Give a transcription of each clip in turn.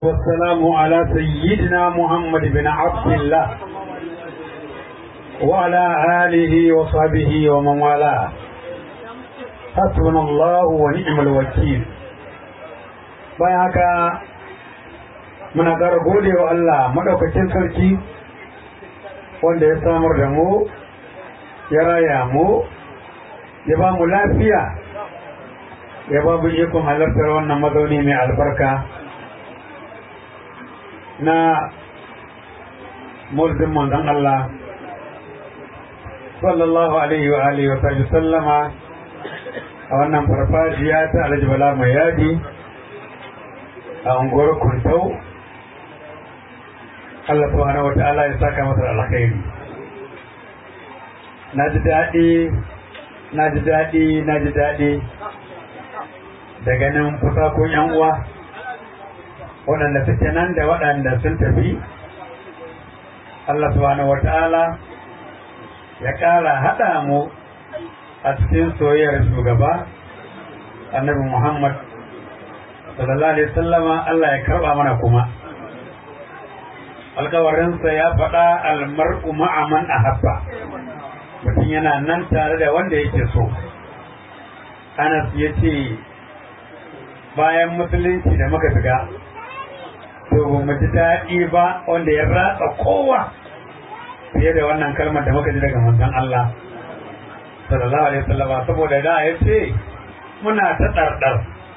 والسلام على سيدنا محمد بن عبد الله وعلى آله وصحبه ومن والاه حسبنا الله ونعم الوكيل bayan haka muna ƙara gode wa Allah maɗaukacin sarki wanda ya samar da mu ya raya mu ya ba mu lafiya ya ba mu ikon halartar wannan mazauni mai albarka na mulkin manzon Allah sallallahu alaihi wa alihi wa sallama a wannan farfajiya ta Alhaji Bala mai yadi a unguwar Kuntau Allah subhanahu wa ta'ala ya saka masa alkhairi na ji daɗi na ji daɗi na ji daɗi da ganin fusakon yan uwa waɗanda suke nan da waɗanda sun tafi Allah subhanahu wa ta'ala ya ƙara haɗa mu a cikin soyayyar shugaba annabi Muhammad sallallahu alaihi sallama Allah ya karɓa mana kuma alkawarinsa ya faɗa almar'u ma'aman a habba mutum yana nan tare da wanda yake so Anas ya ce bayan musulunci da muka shiga to ba mu ji daɗi ba wanda ya ratsa kowa fiye da wannan kalmar da muka ji daga manzon Allah sallallahu alaihi wasallam saboda da ya ce muna ta ɗarɗar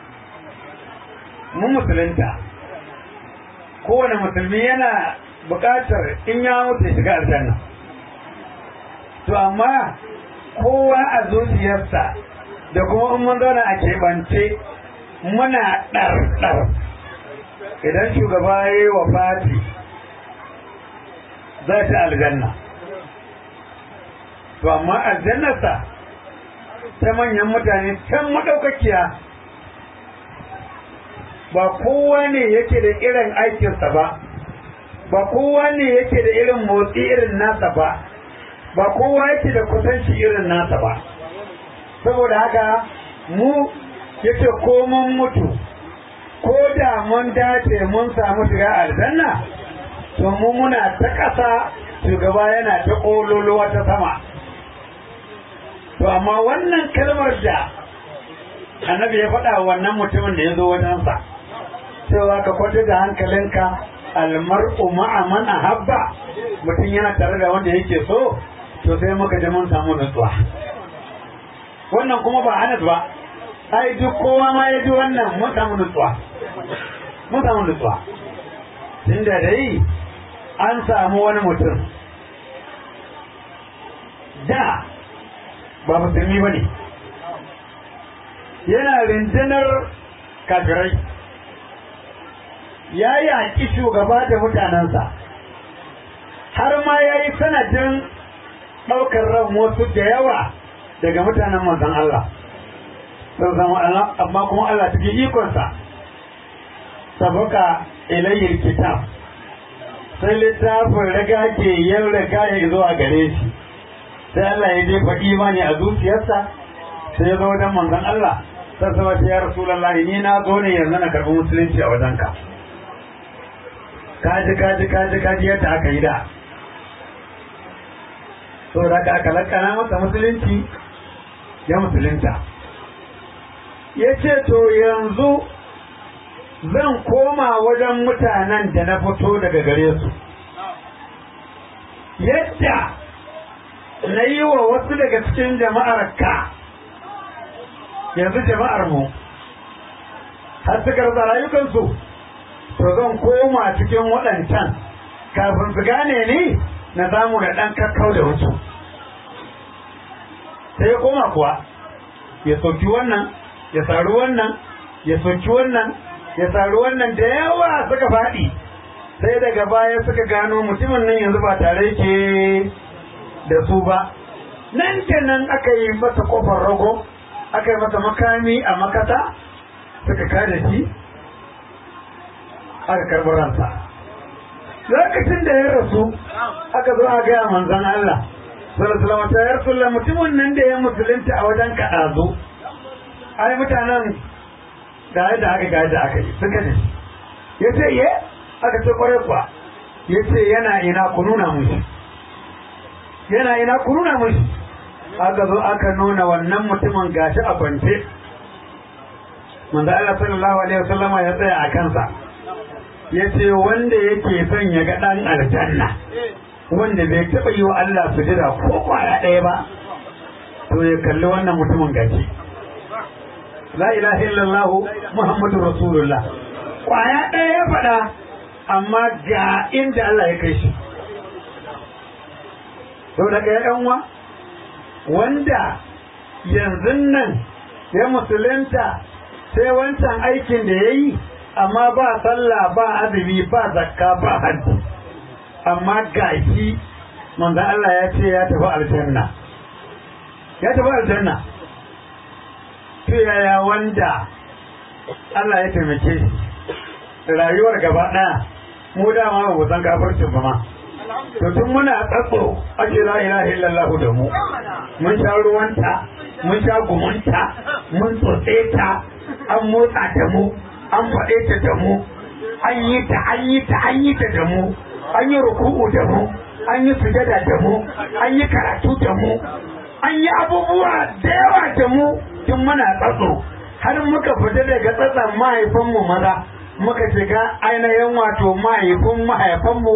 mu musulunta kowane musulmi yana buƙatar in ya mutu shiga aljanna to amma kowa a zuciyarsa da kuma in mun zauna a keɓance muna ɗarɗar idan shugaba ya yi wa fati za ta aljanna to amma aljannarsa ta manyan mutane can maɗaukakiya ba kowa ne yake da irin aikinsa ba ba kowa ne yake da irin motsi irin nasa ba ba kowa yake da kusanci irin nasa ba saboda haka mu yace ko mun mutu ko da mun dace mun samu shiga aljanna to mu muna ta ƙasa shugaba yana ta ƙololuwa ta sama to amma wannan kalmar da annabi ya faɗa wannan mutumin da ya zo wajensa cewa ka kwanta da hankalinka almar'u ma'a man ahabba mutum yana tare da wanda yake so to sai muka ji mun samu nutsuwa wannan kuma ba anas ba ai duk kowa ma ya ji wannan mun samu nutsuwa mun samu nutsuwa tunda dai an samu wani mutum da ba musulmi ba ne yana rindinar kafirai ya yaƙi shugaba da mutanensa har ma ya yi sanadin ɗaukar ran wasu da yawa daga mutanen manzon Allah sun zama Allah amma kuma Allah cikin ikonsa sabaka ilayyar kitab sai littafin riga ke yin riga ya zuwa gare shi sai Allah ya jefa imani a zuciyarsa sai ya zo wajen manzon Allah sai sama ta ya rasulullahi ni na zo ne yanzu na karɓi musulunci a wajenka kaji kaji kaji kaji yadda aka yi da so da aka lakana masa musulunci ya musulunta ya ce to yanzu zan koma wajen mutanen da na fito daga gare su yadda na yi wa wasu daga cikin jama'ar ka yanzu jama'ar mu har suka rasa rayukansu to zan koma cikin waɗancan kafin su gane ni na samu da ɗan kakkau da wasu sai ya koma kuwa ya soki wannan ya saru wannan ya soki wannan ya saru wannan da yawa suka faɗi sai daga baya suka gano mutumin nan yanzu ba tare ke da su ba nan da nan aka yi masa kofar rago aka yi masa makami a makata suka kada shi aka karɓi ransa lokacin da ya rasu aka zo a gaya manzan Allah sallallahu alaihi ya rasulullah mutumin nan da ya musulunta a wajen kaɗazu ai mutanen da yadda aka ga yadda aka yi suka ne ya ce ye aka ce kwarai kuwa ya ce yana ina ku nuna mushi yana ina ku nuna mushi aka zo aka nuna wannan mutumin gashi a kwance manzo Allah sallallahu alaihi wasallama ya tsaya a kansa ya ce wanda yake son ya ga dan aljanna wanda bai taɓa yi wa Allah sujada ko kwaya ɗaya ba to ya kalli wannan mutumin gashi la ilaha illallah muhammadu rasulullah kwaya ɗaya ya faɗa amma ga inda Allah ya kai shi sau daga yan uwa wanda yanzu nan ya musulunta sai wancan aikin da ya yi amma ba sallah ba azumi ba zakka ba hajji amma gashi manzo Allah ya ce ya tafi aljanna ya tafi aljanna to yaya wanda Allah ya taimake shi rayuwar gaba ɗaya mu dama ba mu san kafircin ba ma to tun muna tsatso ake la ilaha illallah da mu mun sha ruwanta mun sha gumunta mun tsotse ta an motsa da mu an faɗe ta da mu an yi ta an yi ta an yi ta da mu an yi ruku'u da mu an yi sujada da mu an yi karatu da mu an yi abubuwa da yawa da mu tun muna tsatso har muka fita daga tsatsan mahaifinmu maza muka shiga ainihin wato mahaifin mahaifinmu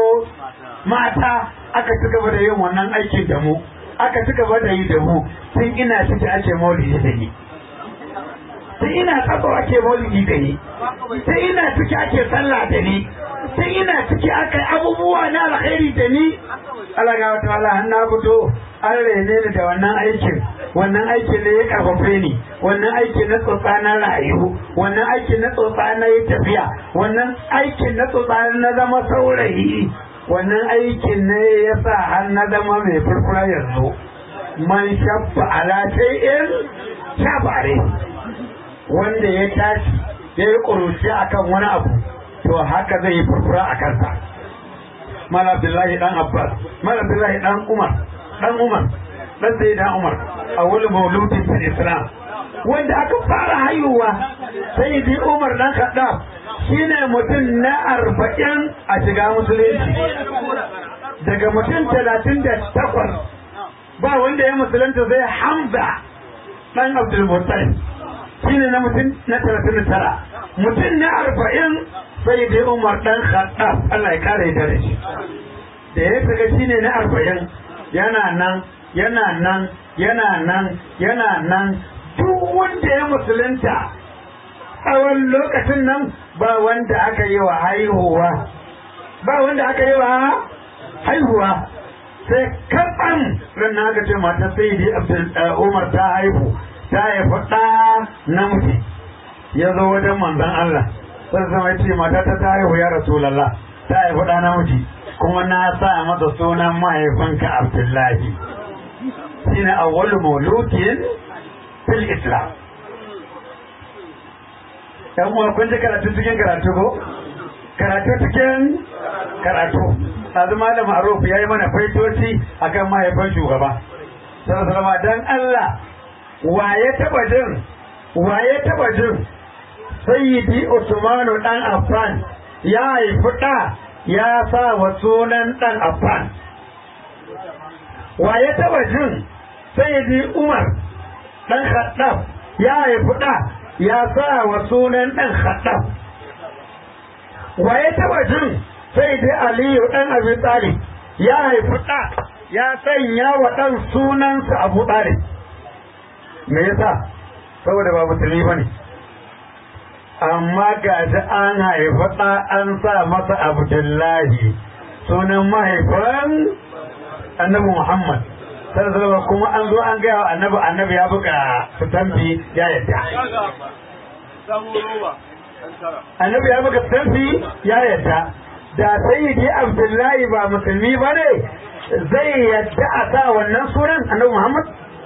mata aka ci gaba da yin wannan aikin da mu aka ci gaba da yi da mu tun ina ciki ake maulidi da ni tun ina tsatso ake maulidi da ni tun ina ciki ake sallah da ni tun ina ciki aka yi abubuwa na alkhairi da ni Allah ga wata Allah na fito an rene ni da wannan aikin wannan aikin ne ya karfafe ni wannan aikin na tsotsa na rayu wannan aikin na tsotsa na yi tafiya wannan aikin na tsotsa na zama saurayi wannan aikin ne ya sa har na zama mai furfura yanzu man shabba ala shay'in shabare wanda ya tashi ya yi ƙuruci akan wani abu to haka zai yi furfura a kansa mala abdullahi dan abbas mala abdullahi dan umar dan umar dan sai dan umar a wani mauludin fil islam wanda aka fara haihuwa sai ji umar dan khaddam shine mutum na arba'in a shiga musulunci daga mutum talatin da takwas ba wanda ya musulunta zai hamza dan abdul muttalib shine na mutum na talatin da tara mutum na arba'in sai dai umar dan khaddam Allah ya kare da shi da ya shiga shine na arba'in yana nan yana nan yana nan yana nan duk wanda ya musulunta tsawon lokacin nan ba wanda aka yi wa haihuwa ba wanda aka yi wa haihuwa sai kaɓan ran na aka ce mata sai dai umar ta haihu ta haifi ɗa namiji ya zo wajen manzon Allah sai zama ce mata ta ta haihu ya rasulallah ta haifi ɗa namiji kuma na sa masa sunan mahaifinka Abdullahi shine awwalu maulukin fil Islam dan uwa kun ji karatu cikin karatu ko karatu cikin karatu azu malam Aruf yayi mana faitoci akan mahaifin shugaba sallallahu alaihi dan Allah waye taba jin waye taba jin sayyidi Usmanu dan Affan ya haifi da ya sa wa sunan ɗan Affan. Wa ya taɓa jin sai Umar ɗan Khaddaf ya haifi ɗa ya sa wa sunan ɗan Khaddaf. Wa ya taɓa jin sai Aliyu ɗan Abi Talib ya haifi ɗa ya sanya wa ɗan sunansa Abu Talib. Me yasa? Saboda ba musulmi ba ne. amma ga shi an haifi ɗa an sa masa abdullahi sunan mahaifin annabi muhammad sallallahu kuma an zo an gaya wa annabi annabi ya buga tambi ya yadda annabi ya buga tambi ya yadda da sayyidi abdullahi ba musulmi ba ne zai yadda a sa wannan sunan annabi muhammad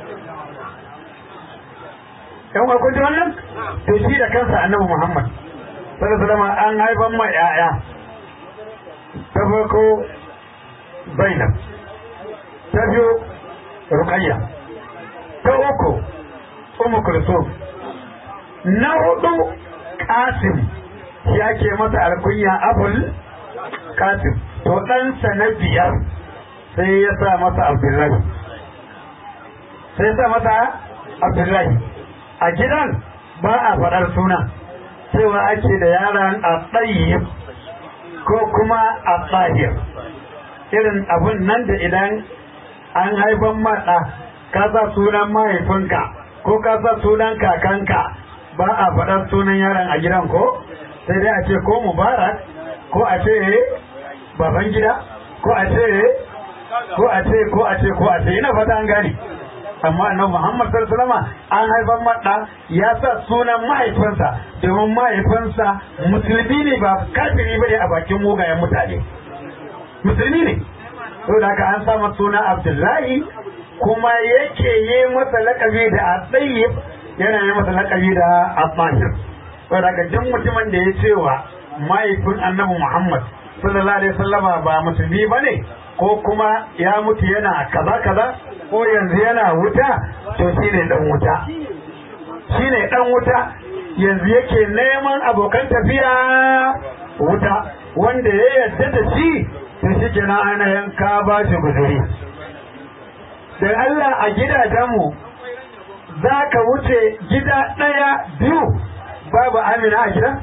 yan uwa kun ji wannan to shi da kansa annabi Muhammad sallallahu alaihi an haifan mai yaya ta farko Zainab ta biyu Ruqayya ta uku Ummu Kulsum na hudu Qasim shi ake masa alkunya abul kasim to ɗansa na biyar sai ya sa masa abdullahi sai ya sa masa abdullahi a gidan ba a faɗar suna cewa ake da yaran a tsayyib ko kuma a tsahir irin abun nan da idan an haifan maɗa ka sa sunan mahaifinka ko ka sa sunan kakanka ba a faɗar sunan yaron a gidan ko sai dai a ce ko mubarak ko a ce baban gida ko a ce ko a ce ko a ce ko a ce ina fata an gane amma annabi Muhammad sallallahu alaihi wasallam an haifan madda ya sa sunan mahaifinsa domin mahaifinsa musulmi ne ba kafiri bane a bakin mugayen mutane musulmi ne saboda haka an sa suna Abdullahi kuma yake yi masa lakabi da Atayyib yana yi masa lakabi da Abahir saboda haka duk mutumin da ya cewa mahaifin annabi Muhammad sallallahu alaihi wasallama ba musulmi bane ko kuma ya mutu yana kaza kaza ko yanzu yana wuta to shine dan wuta shine dan wuta yanzu yake neman abokan tafiya wuta wanda ya yarda da shi to shi kenan ainihin ka ba shi guzuri da Allah a gidajenmu za ka wuce gida ɗaya biyu babu amina a gida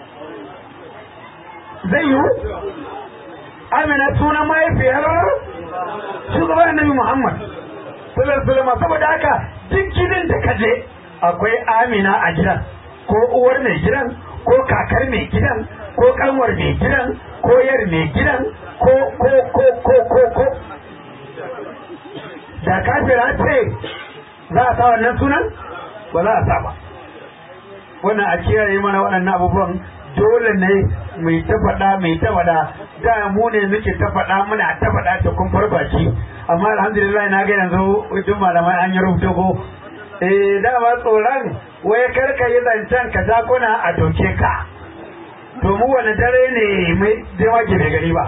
zai yiwu amina sunan mahaifiyar shugaban annabi muhammad sallallahu saboda haka duk gidan da kaje akwai amina a gidan ko uwar mai gidan ko kakar mai gidan ko kanwar mai gidan ko yar mai gidan ko ko ko ko ko ko da kafira ce za a sa wannan sunan ba za a sa ba wannan a kiyaye mana waɗannan abubuwan dole ne mai ta faɗa mai ta faɗa da mu ne muke ta faɗa muna ta faɗa ta kun farfaci amma alhamdulillah na ga yanzu duk malamai an yi rubuta ko eh dama tsoron wai karka yi zancen ka jakuna a doke ka to mu wani dare ne mai jema ke bai gari ba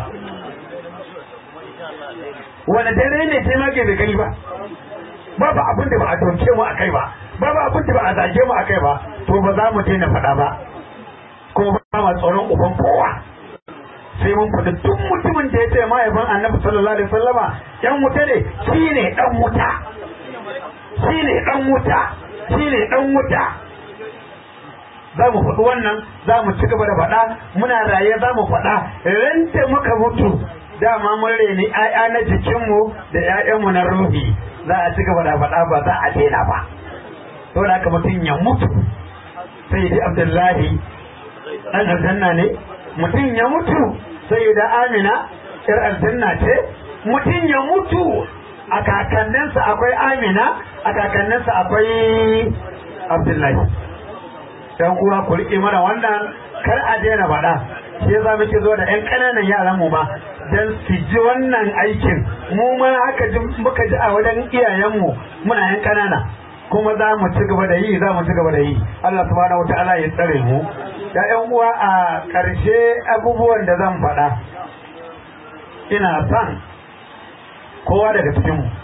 wani dare ne jema ke bai gari ba babu abin da ba a doke mu a kai ba babu abin da ba a zage mu a kai ba to ba za mu daina faɗa ba ko ba ma tsoron uban kowa sai mun faɗi duk mutumin da ya ce mahaifin annabi sallallahu alaihi wasallama yan wuta ne shine dan wuta shine dan wuta shine dan wuta za mu faɗi wannan za mu ci gaba da faɗa muna raye za mu faɗa ran da muka mutu dama mun reni ƴaƴa na jikinmu da ƴaƴanmu na ruhi za a ci gaba da faɗa ba za a daina ba saboda haka mutum ya mutu sai dai abdullahi ɗan aljanna ne mutum ya mutu sai da amina ƴar aljanna ce mutum ya mutu a kakanninsa akwai amina a kakanninsa akwai abdullahi dan uwa ku riƙe mana wannan kar a daina faɗa shi yasa muke zo da ƴan ƙananan yaran mu ma dan su ji wannan aikin mu ma haka ji muka ji a wajen iyayenmu muna ƴan ƙanana kuma za mu ci gaba da yi za mu ci gaba da yi Allah subhanahu wataala ya tsare mu da ƴan uwa a ƙarshe abubuwan da zan faɗa ina son kowa daga cikin mu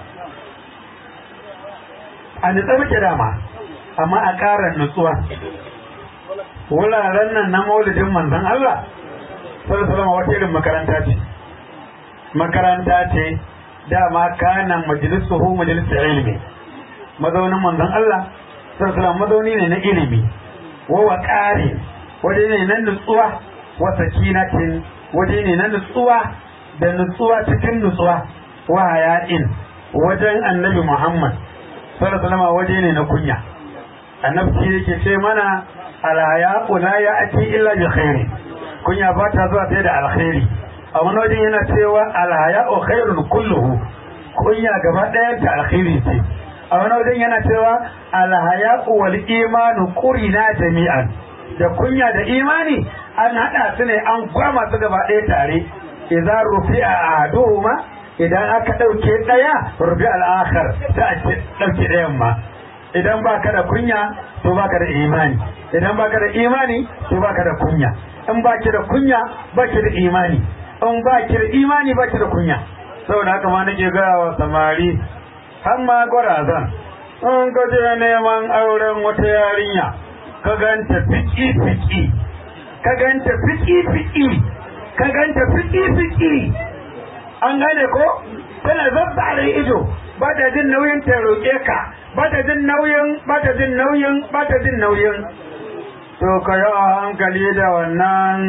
a nutsa muke dama amma a ƙara nutsuwa wuraren nan na maulidin manzon Allah sallallahu wata irin makaranta ce makaranta ce dama kana majlisuhu majlisu ilmi mazaunin manzon Allah sallallahu mazauni ne na ilimi wa waqari waje ne na nutsuwa wa sakinatin waje ne na nutsuwa da nutsuwa cikin nutsuwa wa haya'in wajen annabi Muhammad sallallahu waje ne na kunya annabi shi yake ce mana alhaya'u la ya'ti illa bi khairi kunya ba ta zuwa sai da alkhairi a wani wajen yana cewa alhaya'u khairun kulluhu kunya gaba ɗayan ta alkhairi ce a wani wajen yana cewa alhaya'u wal imanu qurina jami'an da kunya da imani an hada su ne an gwama su gaba ɗaya tare idan rufi'a ahaduhuma idan aka ɗauke ɗaya rufi al'akhar ta a ɗauke ɗayan ma idan baka da kunya to baka da imani idan baka da imani to baka da kunya in baki da kunya baki da imani in baki da imani baki da kunya saboda haka ma nake gaya wa samari har ma gwarazan in ka je neman auren wata yarinya ka ganta fiki fiki ka ganta fiki-fiki ka ganta fiki-fiki an gane ko tana zazzare ido ba ta jin nauyin ta roƙe ka ba ta jin nauyin ba ta jin nauyin ba ta jin nauyin to ka yi a hankali da wannan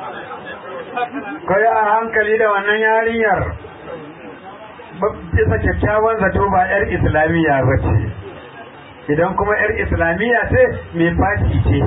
ka yi a hankali da wannan yarinyar bisa kyakkyawan zato ba 'yar islamiyya ba ce idan kuma 'yar islamiyya ce mai fashi ce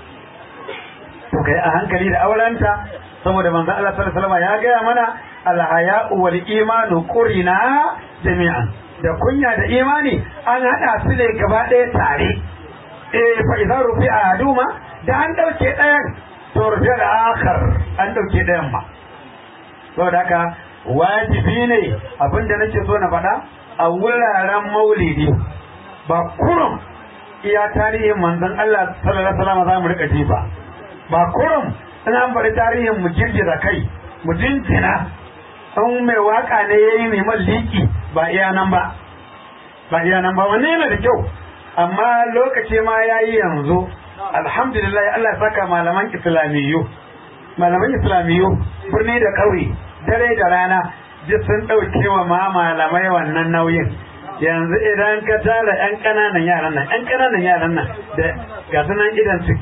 to kai a hankali da aurenta saboda manzo Allah sallallahu alaihi wasallam ya gaya mana alhaya'u wal imanu qurina jami'an da kunya da imani an hada su ne gaba ɗaya tare eh fa idza rufi'a aduma da an dauke ɗayan to rufi'a da akhar an dauke ɗayan ma saboda haka wajibi ne abinda nake so na faɗa a wuraren maulidi ba kurum iya tarihin manzon Allah sallallahu alaihi wasallam za mu rika ji ba ba kurum in an bari tarihin mu girgiza kai mu jinjina in mai waka ne ya yi neman liki ba iya nan ba ba iya nan ba wanne yana da kyau amma lokaci ma ya yi yanzu alhamdulillah Allah ya saka malaman islamiyyu malaman islamiyyu birni da ƙauye dare da rana duk sun ɗauke wa ma malamai wannan nauyin yanzu idan ka tara 'yan ƙananan yaran nan 'yan ƙananan yaran nan da ga sunan idan su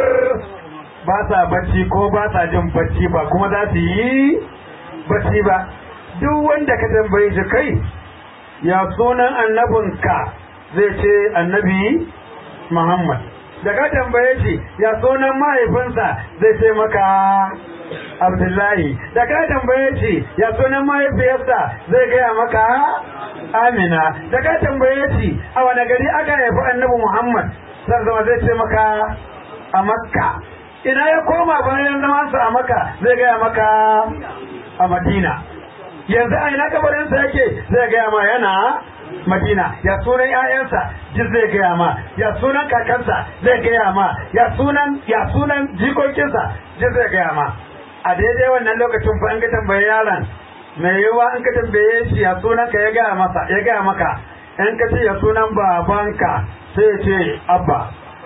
ba sa bacci ko ba sa jin bacci ba kuma za su yi bacci ba duk wanda ka tambaye shi kai ya sunan annabinka zai ce annabi Muhammad da ka tambaye shi ya sunan mahaifinsa zai ce maka Abdullahi da ka tambaye shi ya sunan mahaifiyarsa zai gaya maka Amina da ka tambaye shi a wani gari aka haifi annabi Muhammad zai zama zai ce maka a Makka ina ya koma bayan zamansa a maka zai gaya maka a madina yanzu a ina kabarinsa yake zai gaya ma yana madina ya sunan 'ya'yansa duk zai gaya ma ya sunan kakansa zai gaya ma ya sunan ya sunan jikokinsa duk zai gaya ma a daidai wannan lokacin fa in ka tambaye yaron mai yiwuwa in ka tambaye shi ya sunan ka ya gaya masa ya gaya maka in ka ce ya sunan babanka sai ya ce abba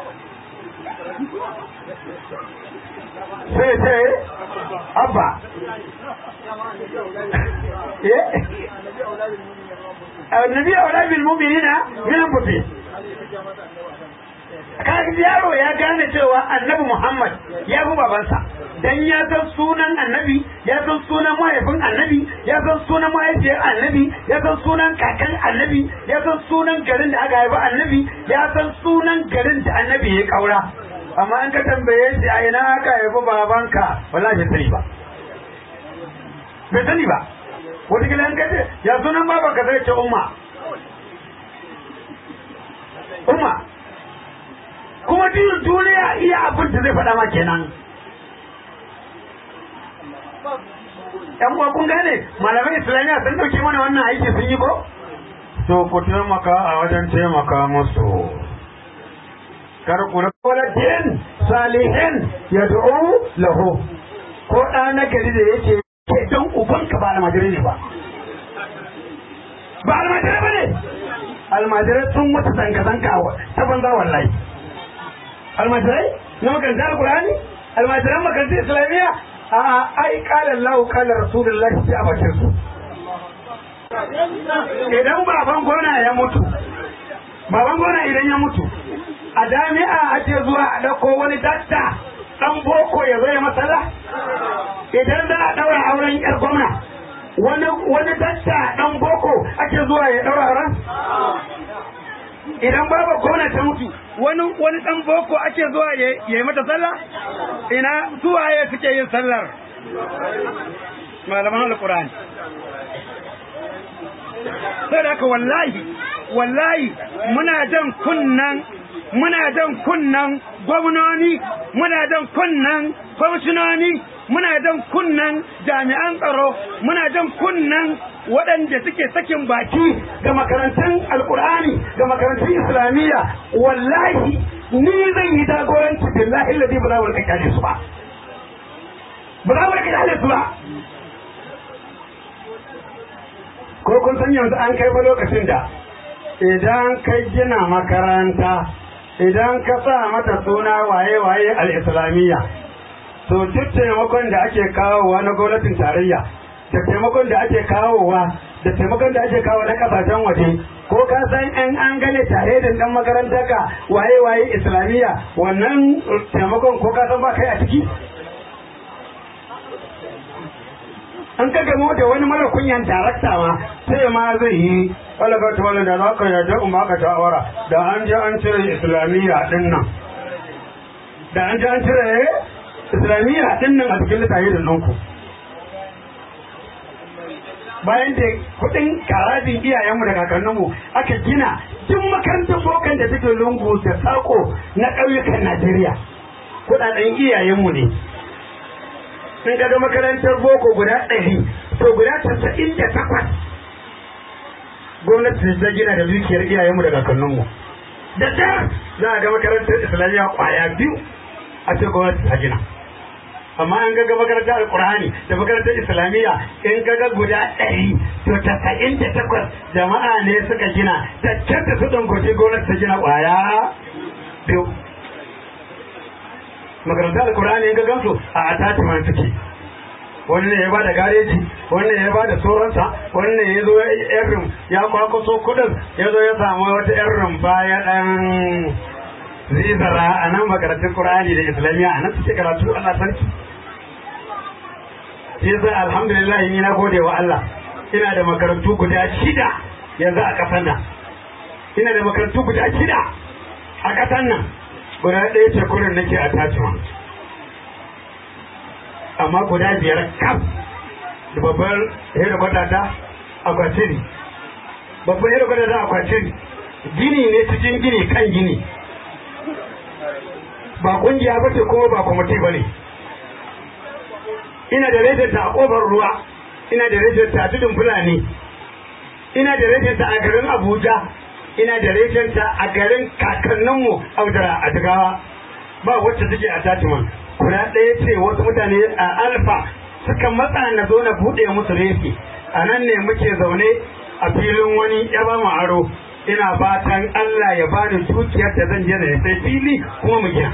sai ce abba annabi a wala bil mu'minina min anfusihim kaga yaro ya gane cewa annabi Muhammad ya fi babansa dan ya san sunan annabi ya san sunan mahaifin annabi ya san sunan mahaifiyar annabi ya san sunan kakan annabi ya san sunan garin da aka haifa annabi ya san sunan garin da annabi ya kaura amma an ka tambaye shi a ina aka haifi babanka wallahi bai sani ba bai sani ba wataƙila an kace ya sunan babanka zai ce umma umma kuma duk duniya iya abin da zai faɗa ma kenan yan uwa kun gane malamai islamiyya sun dauke mana wannan aiki sun yi ko to ku taimaka a wajen taimaka musu kar ku waladin salihin ya du'u lahu ko ɗa na gari da yake ke don ubanka ba almajiri ne ba ba almajiri ba ne almajirai sun wata zanka-zanka ta banza wallahi almajirai na makarantar alkurani almajiran makarantar islamiyya a ai kalan lahu kalan rasulullahi sai a bakin su idan baban gona ya mutu baban gona idan ya mutu a jami'a ake zuwa a ɗauko wani dakta ɗan boko ya zo ya matsala idan za a ɗaura auren yar gwamna wani wani dakta ɗan boko ake zuwa ya ɗaura auren idan babu gwamna ta mutu wani wani ɗan boko ake zuwa ya yi mata sallah ina suwaye suke yin sallar malaman alƙur'ani sai da wallahi wallahi muna jan kunnan muna jan kunnan gwamnoni muna jan kunnan kwamishinoni muna jan kunnan jami'an tsaro muna jan kunnan waɗanda suke sakin baki ga makarantun alkur'ani ga makarantun islamiyya wallahi ni zan yi jagoranci billahi ladi ba za mu rika kyale su ba ba za mu rika kyale su ba ko kun san yanzu an kai ba lokacin da idan ka gina makaranta idan ka sa mata suna waye-waye al'islamiyya to duk taimakon da ake kawowa na gwamnatin tarayya da taimakon da ake kawowa da taimakon da ake kawo na kasashen waje ko ka san an an gane tare da dan makarantar ka waye waye islamiyya wannan taimakon ko ka san ba kai a ciki an ka gamo da wani mara kunyan darakta ma sai ma zai yi wala ga ta wala da za ka yarda in baka shawara da an je an cire islamiyya din nan da an je an cire islamiyya din nan a cikin littafin ɗinku bayan da kudin karajin iyayenmu da kakanninmu aka gina duk makarantar bokan da take lungu da sako na ƙauyukan Najeriya kudaden iyayenmu ne in ga makarantar boko guda ɗari to guda tasa'in da takwas gwamnati ta gina da dukiyar iyayenmu da kakanninmu da da za a ga makarantar islamiyya kwaya biyu a ce gwamnati ta gina amma an ga makarantar alkur'ani da makarantar islamiyya in ga guda ɗari to tasa'in da takwas jama'a ne suka gina da kyanta su ɗangoce gwamnati ta gina kwaya biyu makarantar alkur'ani in ga gansu a attachment suke wani ne ya ba da gareji wani ne ya ba da sauransa wani ne ya zo yan rum ya kwakwaso kudin ya zo ya samu wata yan rum baya dan zizara a nan makarantun qur'ani da islamiyya a nan suke karatu allah sarki sai sai alhamdulillah ni na gode wa allah ina da makarantu guda shida yanzu a kasan nan ina da makarantu guda shida a kasan nan guda ɗaya ce kurin nake a tacewa amma guda biyar kaf da babbar hedikwata ta akwatiri babbar hedikwata ta akwatiri gini ne cikin gini kan gini ba kungiya ba ce kuma ba kwamiti ba ne ina da rejenta a ƙofar ruwa ina da rejenta a tudun fulani ina da rejenta a garin abuja ina da rejenta a garin kakanninmu audara a jigawa ba wacce take a tatiman guda ɗaya ce wasu mutane a alfa suka matsa na zo na buɗe musu refi a nan ne muke zaune a filin wani ya ba mu aro ina fatan Allah ya bani dukiyar da zan je na sai fili kuma mu gina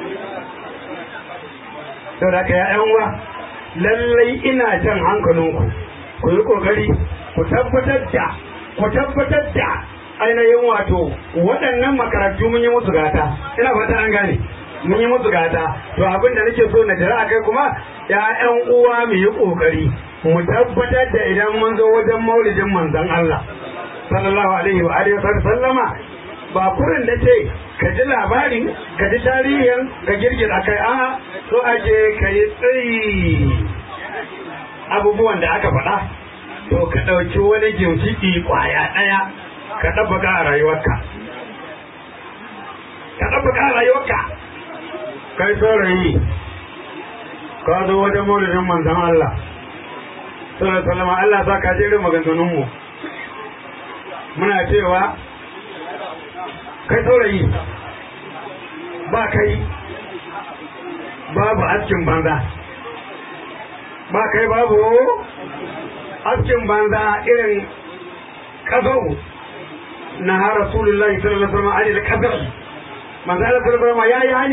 sau da ya yan uwa lallai ina jan hankalinku ku yi kokari ku tabbatar da ku tabbatar da ainihin wato waɗannan makarantu mun yi musu gata ina fata an gane mun yi musu gata to abin da nake so na jira a kai kuma ya'yan uwa mu yi kokari mu tabbatar da idan mun zo wajen maulidin manzon Allah sallallahu alaihi wa alihi wa sallama ba kurin da ce ka ji labarin ka ji tarihin ka girgiza kai a so ake ka yi tsayi abubuwan da aka faɗa to ka ɗauki wani gimshiki ƙwaya ɗaya ka ɗabbaka a rayuwarka ka ɗabbaka a rayuwarka kai saurayi ka zo wajen maulidin manzan Allah sallallahu alaihi wasallam Allah sa ka jere maganganun mu muna cewa kai saurayi ba kai babu askin banza ba kai babu askin banza irin kazau na ha rasulullahi sallallahu alaihi wasallam alil kazau manzo Allah sallallahu alaihi wasallam ya yi